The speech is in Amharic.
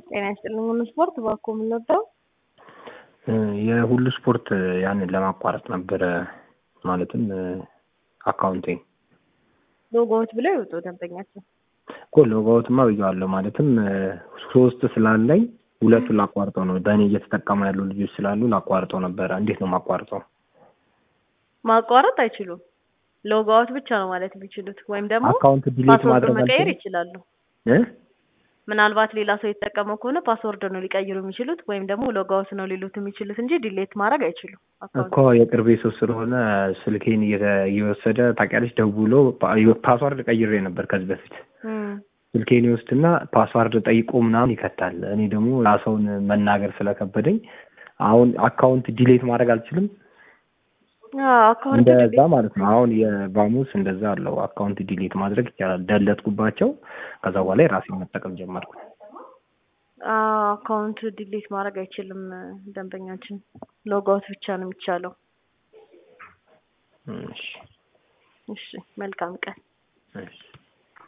ጤና ይስጥልኝ። ሁሉ ስፖርት ባኮ የምንወደው የሁሉ ስፖርት ያንን ለማቋረጥ ነበረ ማለትም አካውንቴ ሎጎዎች ብለው ይውጡ ደንበኛቸው እኮ ሎጋውትማ ብየዋለሁ። ማለትም ሶስት ስላለኝ ሁለቱን ላቋርጠው ነው። በእኔ እየተጠቀሙ ያሉ ልጆች ስላሉ ላቋርጠው ነበረ። እንዴት ነው ማቋርጠው? ማቋረጥ አይችሉም። ሎጋውት ብቻ ነው ማለት የሚችሉት ወይም ደግሞ አካውንት ዲሊት ፓስወርድ ማድረግ መቀየር አልችልም? ይችላሉ። እ? ምናልባት ሌላ ሰው የተጠቀመው ከሆነ ፓስወርድ ነው ሊቀይሩ የሚችሉት ወይም ደግሞ ሎጋውት ነው ሊሉት የሚችሉት እንጂ ዲሌት ማድረግ አይችሉም። አካውንት እኮ የቅርቤ ሰው ስለሆነ ስልኬን እየተ- እየወሰደ ታውቂያለሽ፣ ደውሎ ፓ- ፓስዋርድ ቀይሬ ነበር ከዚህ በፊት እም፣ ስልኬን ይወስድና ፓስዋርድ ጠይቆ ምናምን ይከታል። እኔ ደግሞ ያ ሰውን መናገር ስለከበደኝ አሁን አካውንት ዲሌት ማድረግ አልችልም። አዎ፣ አካውንት እንደዛ ዲሌት ማለት ነው። አሁን የባሙስ እንደዛ አለው። አካውንት ዲሌት ማድረግ ይቻላል። ደለትኩባቸው። ከዛ በኋላ የራሴን መጠቀም ጀመርኩ። አዎ፣ አካውንት ዲሌት ማድረግ አይችልም ደንበኛችን። ሎጋውት ብቻ ነው የሚቻለው። እሺ እሺ፣ መልካም ቀን። እሺ